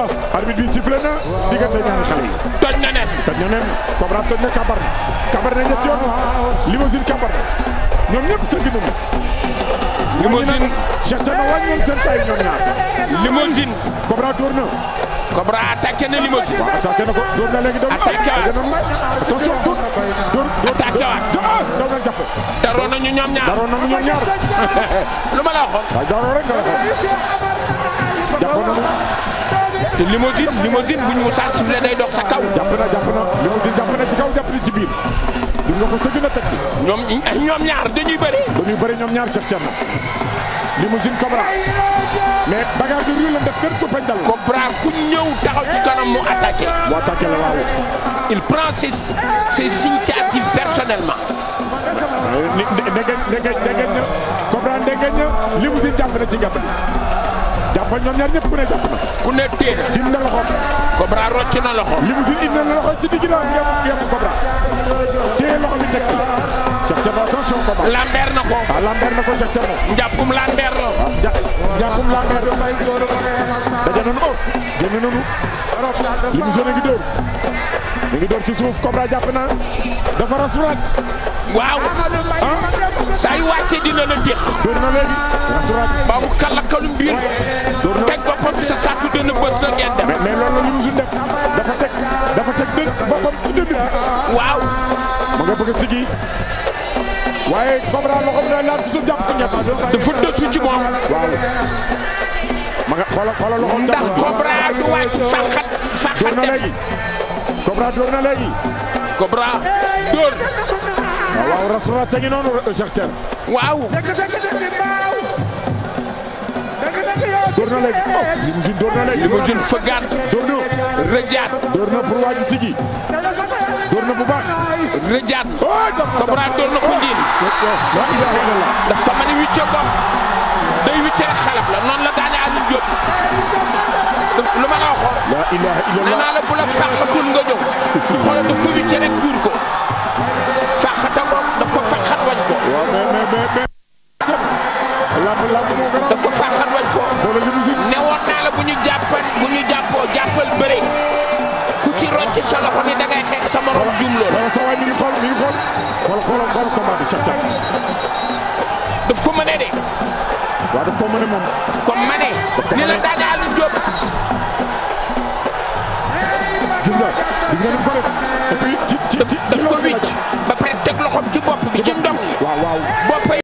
arbitre bi sifflé na diggante ñaari xale yi toj na nen toj na nen Cobra toj na kabar na kabar na ñetti yoon limousine kabar na ñoom ñëpp sëgg nañu limousine Cheikh Thierno wàññi woon seen taay ñoom ñaar limousine Cobra dóor na Cobra attaqué na limousine waaw attaqué na ko dóor na léegi daw na Attaqué waat. daw na attention dóor dóor dóor Attaqué waat. ah daw na jàpp daroon nañu ñoom ñaar daroon nañu ñoom ñaar lu ma la waxoon waaye daroon rek nga la xam jàppoon nañu te limousine limousine bu ñu musaan sifflé day dox sa kaw jàpp na jàpp na limousine jàpp na ci kaw jàpp na ci biir gis nga ko sëgg na teg ci ñoom ñoom ñaar dañuy bëri dañuy bëri ñoom ñaar Cheikh Thierno limousine Cobra mais bagarre bi ruy la def benn ko fañ dal Cobra ku ñëw taxaw ci kanam mu attaqué mu attaqué la waaw il prend ses ses initiatives personnellement ni ndegeñ ndegeñ ndegeñ na Cobra ndegeñ na limousine jàpp na ci gàpp jàppal ñoom ñaar ñëpp ku ne jàpp na ku ne téen dim na loxoom Cobra rocc na loxo limousine indi na loxo ci digg na yem yem Cobra téye loxo bi teg ci Cheikh Thierno attention Cobra lambeer na ko ah lambeer na ko Cheikh Thierno njàppum lambeer la ja jàppum lambeer daje nañu oh génn nañu limousine a ngi dóor mi ngi dóor ci suuf Cobra jàpp na dafa rasuraat waaw saa yu wàccee dina la déx dóor na léegi rasuraat ba mu kalakalum biir dóor na teg boppam sa sàttu dënn bës la ngeen dem mais mais loolu la limousine def dafa teg dafa teg dë boppam ci dënn bi waaw ma nga bëgg a sigi waaye Cobra loxoom da laal ci suuf jàpp ko ñett dafa dësu ci moom waaw ma nga xoolal xoolal loxoom ndax jàpp ko Cobra du wàcc faxat dóor faxat na dem léegi Cobra dóor na léegi Cobra dóor waaw waaw rasuraat sa ngi noonu Cheikh Thierno waaw dóor na léegi oh limousine dóor na léegi limousine fëggaat dóor na rëjaat dóor na pour waa ji sigi dóor na bu baax rëjaat oh jàpp na Cobra dóor na ko ndiin la ilaha illallah daf ko mën a wicce bopp day wicce rek xalab la noonu la daane Aliou Diop daf- lu ma la waxoon la ilaha nee illallah naa la bu la fàqatul nga ñëw xoolal daf ko wicce rek tuur ko fàqata ko daf ko fàqat wañ ko waaw mais mais mais mais lamb lamb moo gën a daf ko fàqat wañ ko xoolal limousine ne woon naa la bu ñu jàppal bu ñu jàppoo jàppal bëre ku ci rocc sa loxo ni da ngay xeex sa morom juum loolu xoolal sa waay mi ngi xool mi ngi xool xool xoolal xool combat bi Cheikh Thierno daf ko mënee de waaw daf ko mën a moom daf ko mënee ko ni la mënee. daane Aliou Diop gis nga gis nga ni mu ko def et puis ci ci ci daf ko ci wicc ba pare teg loxoom ci bopp bi ci ndong waaw waaw bopp